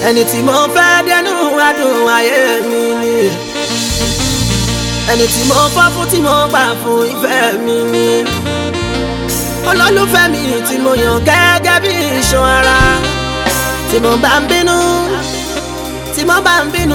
ẹni tí mo fẹ́ dẹnu adùn ayé mi ni ẹni tí mo fọ́ fún tí mo gbà fún ìfẹ́ mi ni olólùfẹ́ mi tí mo yàn gẹ́gẹ́ bí iṣan ara tí mo bá ń bínú tí mo bá ń bínú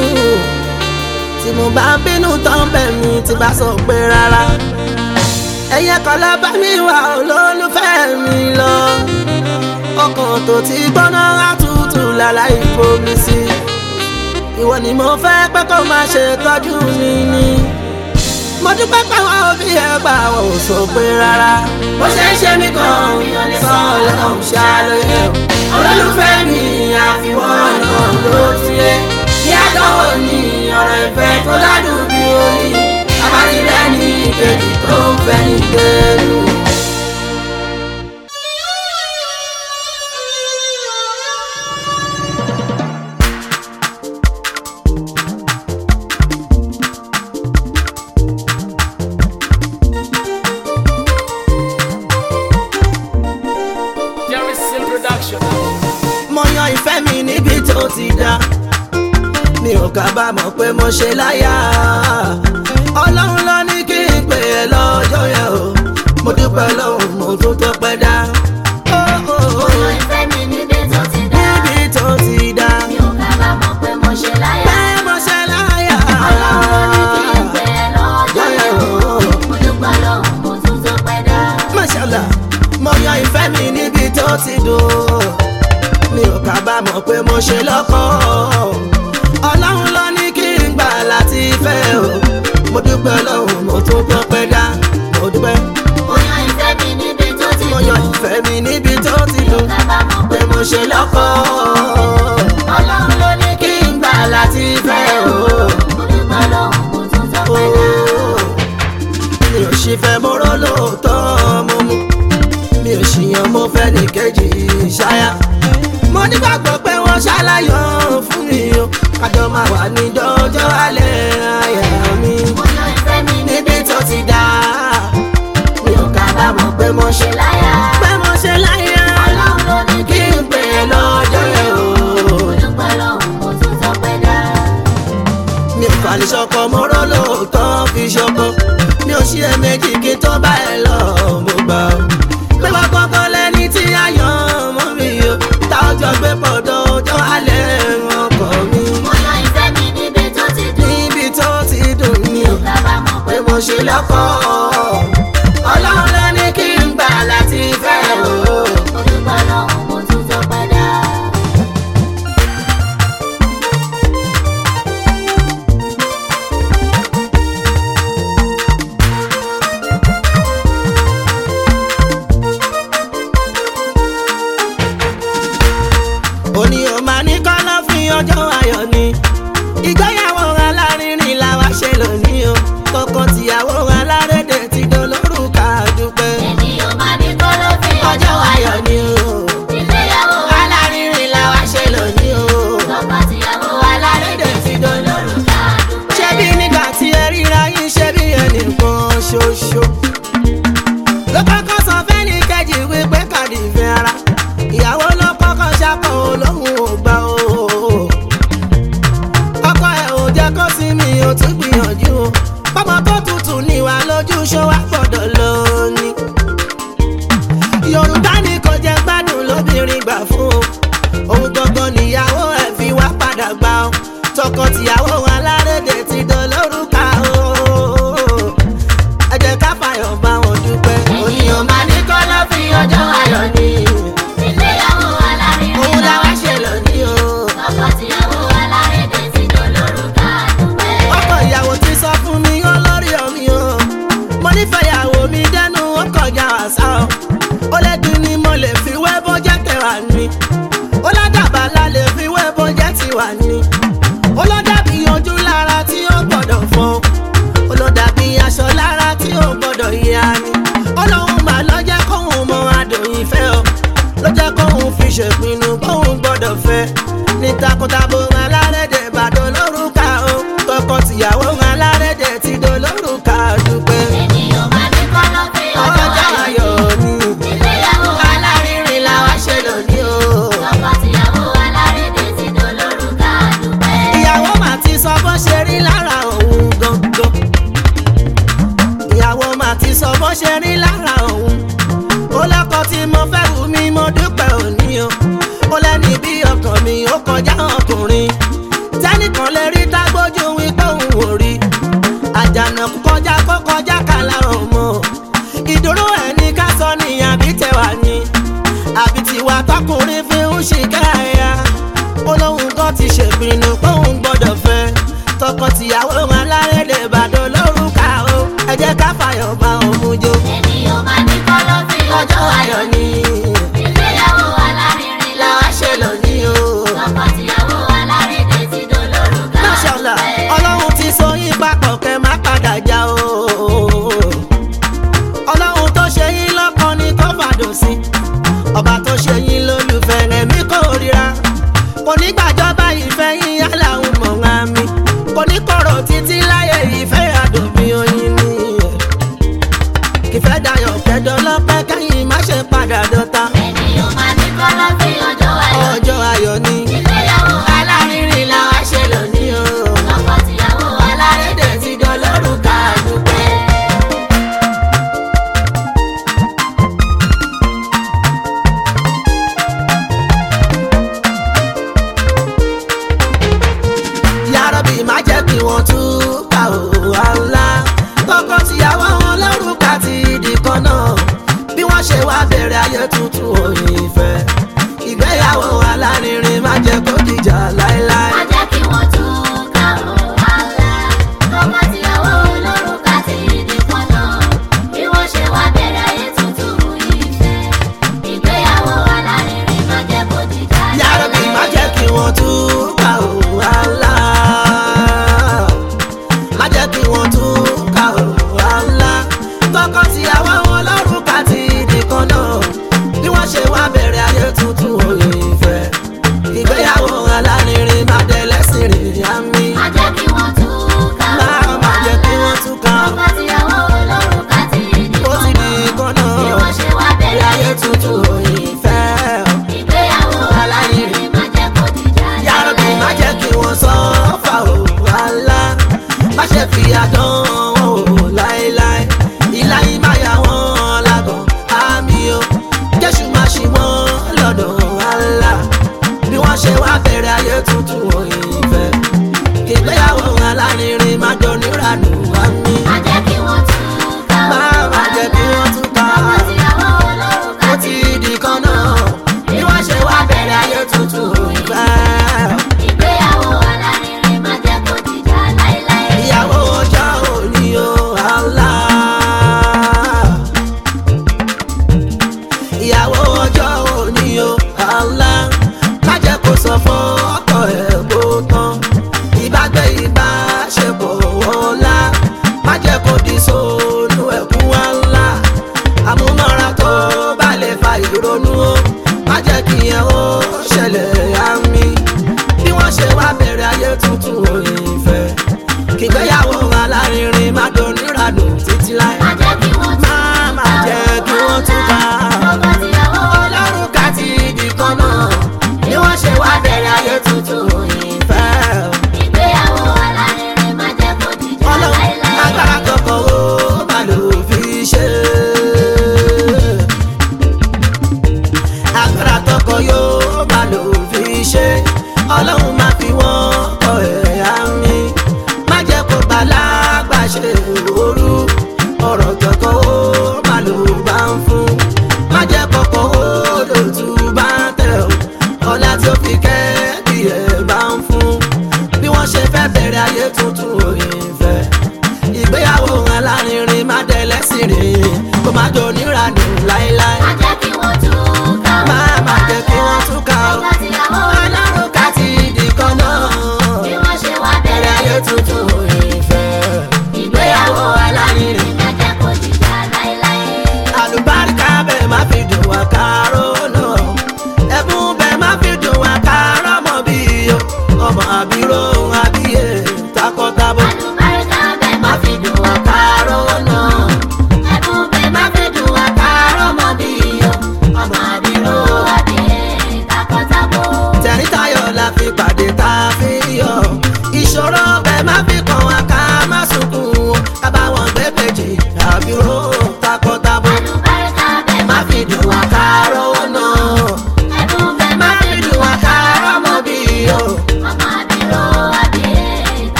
tí mo bá ń bínú tán bẹ̀ mi tí bá sọ pé rárá ẹ̀yẹ kan lọ bá mi wá olólùfẹ́ mi lọ ọkàn tó ti gbóná àtútù láláì fomi sí ìwọ ni mo fẹ́ pé kó máa ṣe tọ́jú mi ni mo dúpẹ́ pé àwọn òbí ẹ gbà wọ́n ò sọ pé rárá bó ṣe ń ṣe mí kan sọ ọlọ́run ṣàlàyé olólùfẹ́ mi àfiwọ́n náà ló ti yé kí àdánwò ní ọ̀rọ̀ ìfẹ́ tó ládùn bí oyin abájílẹ̀ ní ìkejì tó ń fẹ́ ní gbẹ́rù. Jerry Seal Production. mo yan ìfẹ́ mi níbi tó ti dá mi ò kábàámọ̀ pé mo ṣe láyà ọlọ́run ló ní kí n pè é lọ́jọ́ yẹn o mo dúpẹ́ lọ́hùn mo tún tó pẹ́ dá Oh, oh, oh. Ọ̀nà ìfẹ́ mi níbi tó ti dá. níbi tó ti dá Mi ò kábàámọ̀ pé mo ṣe láyà. pé mo ṣe láyà Ọlọ́run ló ní kí n pè é lọ́jọ́ yẹn o. Mo dúpẹ́ lọ́hùn, mo tún tó pẹ́ dá. Mashallah, mo yan ìfẹ́ mi níbi tó ti dùn. Mi ò kábàámọ̀ pé mo ṣe lọ́kọ̀. Ọlọ́run ló ní kí n gbà láti fẹ́ o. Mo dúpẹ́ lọ́hùn, mo tún gbọ́ pẹ́ dá. Mo dúpẹ́. Mo yan ìfẹ́ mi níbi tó ti Mo yan dùn. ìfẹ́ mi níbi tó ti Mi ò dùn. kábàámọ̀ Pé pé mo ṣe lọ́kọ̀. Ọlọ́run ló ní Kí n gbà láti fẹ́ o. Mo dúpẹ́ lọ́hùn, mo tún tó pẹ́ dá. mi ò sì fẹ́ mọ́rọ́ lóòótọ́ mo mú mi ò ṣìyàn mo fẹ́ ní kejì ṣáyà mo nígbàgbọ́ pé wọ́n ṣàlàyé fún mi o kájọ máa wà ní dọ́jọ́ alẹ́ àyà mi Mo yan ìfẹ́ mi níbi níbi tó ti dá mi ò kábàámọ̀ pé mo ṣe láyà. pé mo ṣe láyà Ọlọ́run ló ní kí n pè é lọ́jọ́ yẹn o Mo dúpẹ́ lọ́hùn, mo tún tó pẹ́ dá. mi ò fà ní ṣọkọ mọ́rọ́ lóòótọ́ fi ṣọkọ mi ò ṣí ẹ̀mẹ́jì kí n tó bá ẹ lọ mo gbà ó. pé wọ́n kọ́kọ́ lẹ́ni tí a yàn mọ́ mi o tá ọjọ́ gbé pọ̀ dọ́jọ́ alẹ́ ọkọ mi. Mo yan ìfẹ́ mi níbi tó ti dùn. níbi tó ti dùn mí Mi ò kábàámọ̀ pé pé mo ṣe lọ́kọ ọlọ́run ló ní kí n gbà láti fẹ́ o. mo dúpẹ́ lọ́hùn, mo tún tó pẹ́ dá. òní ò máa ní kọ́lá fún ọjọ́ ayọ̀ ni ìgbéyàwó alárinrin làwa ṣe lónìí o tọkọ-tìyàwó alárédè ti dolórúkà dúpẹ́ Ènìyàn máa ní kó ló fi ọjọ́ ayọ̀ ni o ìgbéyàwó alárinrin làwa ṣe lónìí o tọkọ-tìyàwó alárédè ti dolórúkà alárùkà dúpẹ́. ṣé bí nígbà tí ẹ ríra yín ṣe bí ẹnìkan ṣoṣo ló kọ́kọ́ sọ fẹ́ni kejì wípé kàdí ìfẹ́ ara ìyàwó ló kọ́kọ́ ṣàkọ olóhùn ò gbà o ọkọ ẹ̀ ò jẹ́ kó sí mi ò tún gbìyànjú o pọ́mọ tó tutù níwà lójú ṣó wá gbọ́dọ̀ lọ ni yorùbá ní kò jẹ́ gbádùn lóbìnrin gbà fún o òun gangan níyàwó ẹ̀ fi wá padà gbà o tọkọ-tìyàwó alárédè ti dolórúkà o ẹ jẹ́ ká fàyọ̀ bá wọn dúpẹ́ òníyàn máa ní kọ́ lọ́ fi ọjọ́ ayọ̀ ni ìgbéyàwó alárinrin òun làwa ṣe lónìí o. tọkọ-tìyàwó alárédè ti dolórúkà dúpẹ́. ọkọ ìyàwó ti sọ fún mi ó lórí omi o mo nífẹ̀ẹ́ ìyàwó mi dẹ́nu ó kọjá àṣà o ó lẹ́dùn ni mo lè fi wé bójẹ́ tẹ̀wà ni ó ládàbà la lè fi wé bójẹ́ tiwa ni ó ló dàbí ojú lára tí ó gbọ́dọ̀ fọ́ ó ló dàbí aṣọ lára tí ó gbọ́dọ̀ yá ni ó lóun mà ló jẹ́ kóun mọ adùn ìfẹ́ o ló jẹ́ kóun fi ṣèpinnu kóun gbọ́dọ̀ fẹ́ ní takọtabo alárédè bàdó lórúkà o tọkọ-tìyàwó alárédè ti dolórúkà dúpẹ́ ènìyàn máa ní kó ló fi ọjọ́ ọjọ́ ayọ̀ ayọ̀ ni ìgbéyàwó alárinrin làwa ṣe lónìí o tọkọ-tìyàwó alárédè ti tí mo fẹ́ wù mí mo dúpẹ́ òní o ó lẹ́ni bí ọkàn mi ó kọjá ọkùnrin tẹ́nìkan lè rí tágbójú wípé òun ò rí àjànàkú kọjá kó kọjá kàlà ọmọ ìdúró ẹni ká sọ ní àbí tẹwà ni àbí tiwa tọkùnrin fi ń ṣìkẹ́ ẹ̀yà olóhùn kan ti ṣèpinnu pé òun gbọ́dọ̀ fẹ́ tọkọtìyàwó alárédè ìbàdàn lórúkà o ẹ jẹ́ ká fàyọ̀ bá òun jó ènìyàn máa ní kọ́lọ́fín ọjọ́ ayọ̀ ni ìgbéyàwó alárinrin la làwa ṣe lónìí o. tọkọtìyàwó alárédè ti dolórúkà Máṣàlá, ọlọ́run ti so yín papọ̀ kẹ́ má padà já o. ọlọ́run tó ṣe yín lọ́kàn ni kó fàdùn sí. ọba tó ṣe yín lólùfẹ́ ẹ̀mí kò ríra. kò ní gbàjọba ìfẹ́ yín yálà ń mọ̀ ńlá mi. kò ní kọ̀rọ̀ títí láyé ìfẹ́ àdùnbí oyin ni. kìfẹ́ dayọ̀ kẹ́dọ̀ lọ́pẹ́ kẹ́yìn má ṣe padà dọ́ta. ènìyàn máa ní kọ́lọ́fín ọjọ́ ayọ̀ ọjọ́ ayọ̀ ni. ìgbéyàwó alárinrin làwa ṣe lónìí o. tọkọtìyàwó alárédè Alárédè ti dolórúkà dúpẹ́. Yàrá-bí má jẹ́ kí wọ́n tún ká òwà ńlá. Tọkọ-tìyàwó wọn lórúkà ti di kan náà. Bí wọ́n ṣe wá bẹ̀rẹ̀ ayé tuntun òyìn ìfẹ́. Ìgbéyàwó alárinrin má jẹ́ kó dìjà láéláé. má jẹ́ kí wọ́n tún ká òun àlá tọkọtìyàwó olórúkà ti di kan náà bí wọ́n ṣe wá bẹ̀rẹ̀ ayé tuntun ìfẹ́ ìgbéyàwó alárinrin má jẹ́ kó dìjà Yàrá-bí má jẹ́ kí wọ́n tún ká òwà ńlá. Má jẹ́ kí wọ́n tún ká òwà ńlá. Tọkọ-tìyàwó wọn lórúkà ti di kan náà. Bí wọ́n ṣe wá bẹ̀rẹ̀ ayé tuntun òyìn ìfẹ́. Ìgbéyàwó alárinrin má dẹ̀ lẹ́sìn rìn àmì. má jẹ́ kí wọ́n tún ká Má òun má jẹ́ kí wọ́n tún ká tọkọtìyàwó olórúkà ti di ó ti kan di náà kan náà. bí wọ́n ṣe wá bẹ̀rẹ̀ ayé tuntun òyìn ìfẹ́. ìgbéyàwó alárinrin má jẹ́ kó dìjà Yàrá-bí má jẹ́ kí wọ́n sọ fà ó wàhálà. Má ṣe fi àdán wọn ò láéláé. Ìlà yìí má yà wọ́n lágàn àmì o. Jésù má ṣì wọ́n lọ́dọ̀ wàhálà. Bí wọ́n ṣe wá bẹ̀rẹ̀ ayé tuntun òyìn ìfẹ́. Ìgbéyàwó alárinrin má jọ níranù wá mí. má jẹ́ kí wọ́n tún ká Má má jẹ́ kí wọ́n tún ká. tọkọtìyàwó olórúkà Ó ti di kan náà. Bí wọ́n ṣe wá bẹ̀rẹ̀ ayé tuntun òyìn ìfẹ́. ìgbéyàwó alárinrin má jẹ́ kó dìjà láéláé. ìyàwó ọjọ́ òní o àlá. ìyàwó ọjọ́ òní o àlá. má jẹ́ kó sọ fún ọkọ ẹ̀ kó tán. ìbágbé ìbáṣepọ̀ ọ̀la. má jẹ́ kó di sóònù ẹ̀kú àlá. àmúmọ́ra tó bá lè fa ìrònú o. má jẹ́ kí ẹ ó ṣẹlẹ̀ àmì. bí wọ́n ṣe wá bẹ̀rẹ̀ ayé tuntun òyìn ìfẹ́ kìgbéyàwó alárinrin má doníranù títí láé. má jẹ́ kí wọ́n tún má má jẹ́ kí wọ́n tún ká. tọkọtìyàwó ọlọ́run ká ti di kan náà bí wọ́n ṣe wá bẹ̀rẹ̀ ayé tuntun ìfẹ́. ìgbéyàwó alárinrin má jẹ́ kó dìjà ọlọ́run láéláé. agbára kọ̀ọ̀kan ó má lò fi ṣe. agbára tọkọ yóò má lò fi ṣe. ọlọ́run má fi wọ́n kọ ẹ̀yà mi. má jẹ́ kó balágbà ṣe òru. ọ̀rọ̀ kọ̀ọ̀kan ó má lò bá ń fún. má jẹ́ kọ̀ọ̀kan ó lòtú bá tẹ̀ ọ́. ọ̀la tí ó fi kẹ́ bí ẹ̀ bá ń fún. bí wọ́n ṣe fẹ́ bẹ̀rẹ̀ ayé tuntun òyìn fẹ́. ìgbéyàwó alárinrin má dẹ̀ lẹ́sìn rìn kó má jọ níranù láéláé. má jẹ́ kí wọ́n tún ká má má jẹ́ kí wọ́n tún ká o. tọkọtìyàwó ọlọ́run ká ti di kan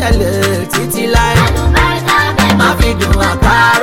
ṣẹlẹ̀ títí láé àlùbáríkà bẹ́ẹ̀ má fi dùn àkàrà